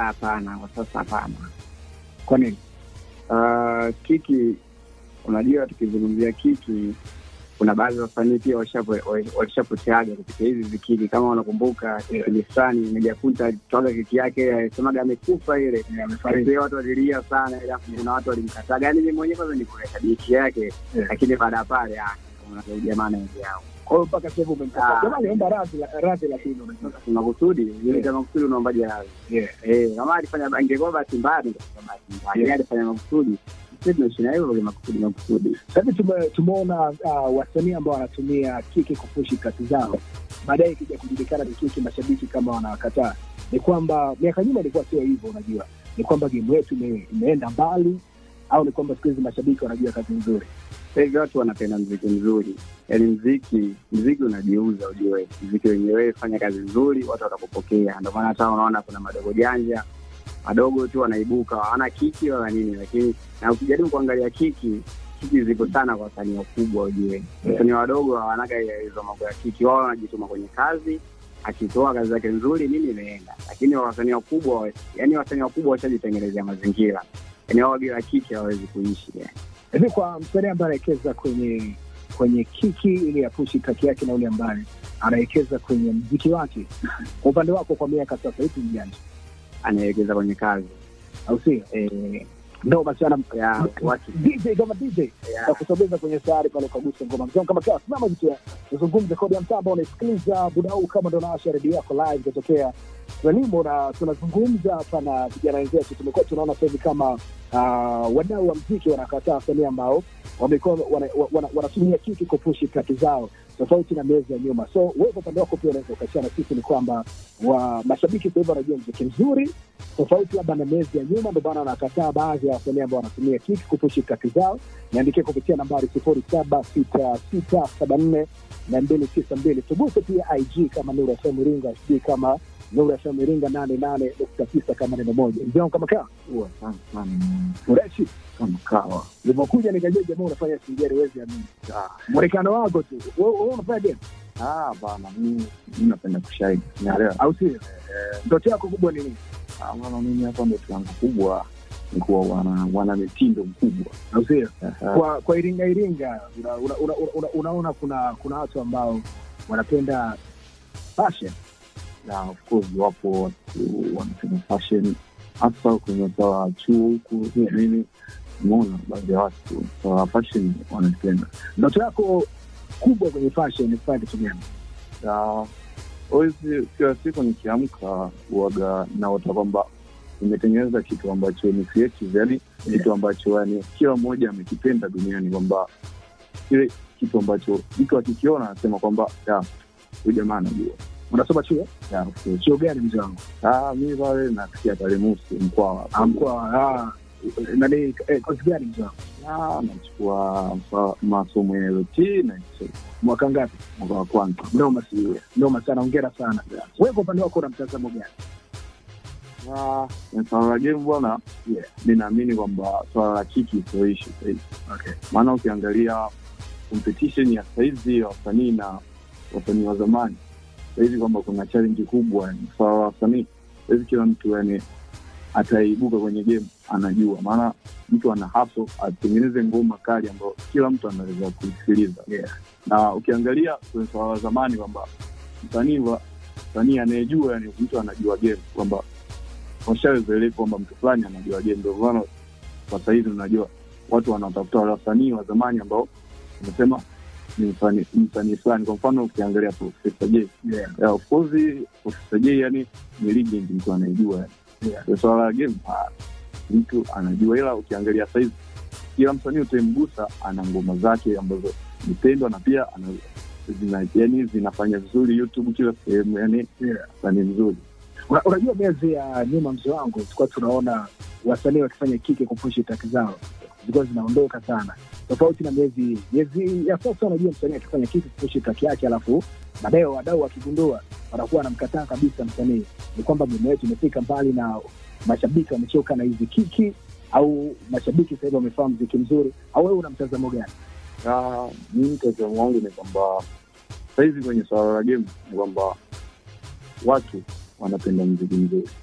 hapana, kwa sasa hapana. Kwa nini? Uh, kiki, unajua tukizungumzia kiki, kuna baadhi ya wasanii pia washapo- walishapoteaga kupitia hizi zikiki. Kama unakumbuka kipindi fulani Mejakunta alitoaga kiki yake, alisemaga amekufa ile, amefariki. Watu walilia sana, alafu kuna watu walimkataga. Yani mimi mwenyewe kwanza nikuweka kiki yake, Yeah. lakini baada ya pale ah, kuna jamaa na wengi yao Kwa hiyo mpaka sasa hivi umemkataa. Ah. Jamani, omba radhi radhi, lakini unajua. makusudi mimi kama makusudi unaombaji radhi Yeah. eh, kama alifanya ingekuwa bahati mbaya ningesema bahati mbaya, lakini alifanya makusudi. Sisi tunaishi na hivyo kwa makusudi makusudi. Sasa hivi tume- tumeona uh, wasanii ambao wanatumia kiki kupushi kazi zao, baadaye ikija kujulikana ni kiki, mashabiki kama wanawakataa. Ni kwamba miaka nyuma ilikuwa sio hivyo, unajua, ni kwamba game yetu ime- imeenda mbali, au ni kwamba siku hizi mashabiki wanajua kazi nzuri. Sasa hivi watu wanapenda mziki mzuri, yaani mziki mziki unajiuza, ujue mziki wenyewe, fanya kazi nzuri, watu watakupokea. Ndio maana hata unaona kuna madogo janja madogo tu wanaibuka, hawana kiki wala nini, lakini na ukijaribu kuangalia kiki kiki ziko sana kwa wasanii wakubwa, ujue wasanii wadogo hawanaga hizo mambo ya kiki, wao wanajituma kwenye kazi akitoa kazi zake nzuri nini imeenda, lakini wasanii wakubwa, yani wasanii wakubwa washajitengenezea mazingira, yani wao bila kiki hawawezi kuishi yani. Hivi kwa msanii ambaye anawekeza kwenye kwenye kiki ili apushi kaki yake na ule ambaye anawekeza kwenye mziki wake, kwa upande wako, kwa miaka sasa hivi mjanja, anaelekeza kwenye kazi au sio? eh, Ndo basi ana ya watu DJ kama DJ ya, na kusogeza kwenye sayari pale ukagusa ngoma mzee kama kawa simama jitu tuzungumze kodi ya mtaa ambao unaisikiliza muda huu kama ndo naasha redio yako live kutokea Frelimo na tunazungumza hapa na vijana wenzetu. Tumekuwa tunaona sasa hivi kama uh, wadau wa mziki wanakataa wasanii ambao wamekuwa wanatumia wana, wanatumia kiki kupushi kati zao tofauti na miezi ya nyuma. So wewe kwa upande wako pia unaweza ukashia na sisi, ni kwamba wa mashabiki sasa hivi wanajua mziki mzuri tofauti labda na miezi ya nyuma, ndio maana wanakataa baadhi ya wasanii ambao wanatumia kiki kupushi kati zao. Niandikie kupitia nambari sifuri saba sita sita saba nne na mbili tisa mbili. Tuguse pia IG kama Nuru FM Iringa, sijui kama Nuru FM Iringa nane nane nukta tisa kama neno moja. Mzee wangu kama kaa huwa sana sana freshi kama kawa ulivyokuja nikajua jamaa unafanya singeri, wezi amini mwonekano wako tu. Wewe wewe unafanya game Ah, bana, mimi mimi napenda kushahidi, naelewa. au sio? Ndoto yako kubwa ni nini? Ah, maana mimi hapa ndoto yangu kubwa ni kuwa wana wana mitindo mkubwa. Au sio? Aha. Kwa kwa Iringa Iringa una, una, una, una, unaona kuna kuna watu ambao wanapenda fashion Na of course wapo watu wanapenda fashion hasa kwenye sawa chuo huku nini, umeona baadhi ya watu sawa fashion wanapenda. ndoto yako kubwa kwenye fashion ni kufanya kitu gani? Na always kila siku nikiamka huwaga naota kwamba nimetengeneza kitu ambacho ni creative, yani kitu ambacho yani kila mmoja amekipenda duniani, kwamba kile kitu ambacho mtu akikiona anasema kwamba ya huyu jamaa anajua. Unasoma chuo Ya, of course. chuo gani mzee wangu? Ah, mi pale nafikia pale Musi Mkwawa, Ah, Mkoa ah, nani eh, kozi gani mzee wangu? Ah, nachukua mfa- masomo ya LT na Kiswahili, Mwaka ngapi? mwaka wa kwanza. Noma si noma sana, hongera sana. Wewe kwa upande wako una mtazamo gani? Ah, na swala la game bwana, Yeah. mi naamini kwamba swala la kiki suluhishi sahizi Okay. maana ukiangalia competition ya sahizi ya wasanii na wasanii wa zamani sahizi kwamba kuna challenge kubwa yani swala la wasanii sahizi kila mtu yani ataibuka kwenye game anajua maana mtu ana haso atengeneze ngoma kali ambayo kila mtu anaweza kuisikiliza Yeah. na ukiangalia kwenye swala la zamani kwamba msanii wa msanii anayejua yani mtu anajua game kwamba washawezoeleka kwamba mtu fulani anajua game ndio maana kwa sahizi unajua watu wanaotafuta wale wasanii wa zamani ambao unasema ni msanii msanii fulani. Kwa mfano ukiangalia Profesa J, Yeah. yeah, of course Profesa J yani ni legend, mtu anaijua yani. Yeah. Kwa swala la game ah, mtu anajua, ila ukiangalia saizi kila msanii utamgusa ana ngoma zake ambazo nipendwa na pia ana zina, yani zinafanya vizuri YouTube kila sehemu, yani Yeah. msanii mzuri Una- Unajua, miezi ya nyuma mzee wangu, tulikuwa tunaona wasanii wakifanya kike kupushi taki zao zilikuwa zinaondoka sana, tofauti na miezi miezi ya sasa. Unajua, msanii akifanya kike kupushi taki yake, alafu baadaye wadau wakigundua wanakuwa wanamkataa kabisa msanii. Ni kwamba mimi wetu imefika mbali na mashabiki wamechoka na hizi kiki, au mashabiki sasa hivi wamefahamu mziki mzuri, au wewe una mtazamo gani? Ah, mi mtazamo wangu ni kwamba sahizi kwenye swala la game ni kwamba watu wanapenda mziki mzuri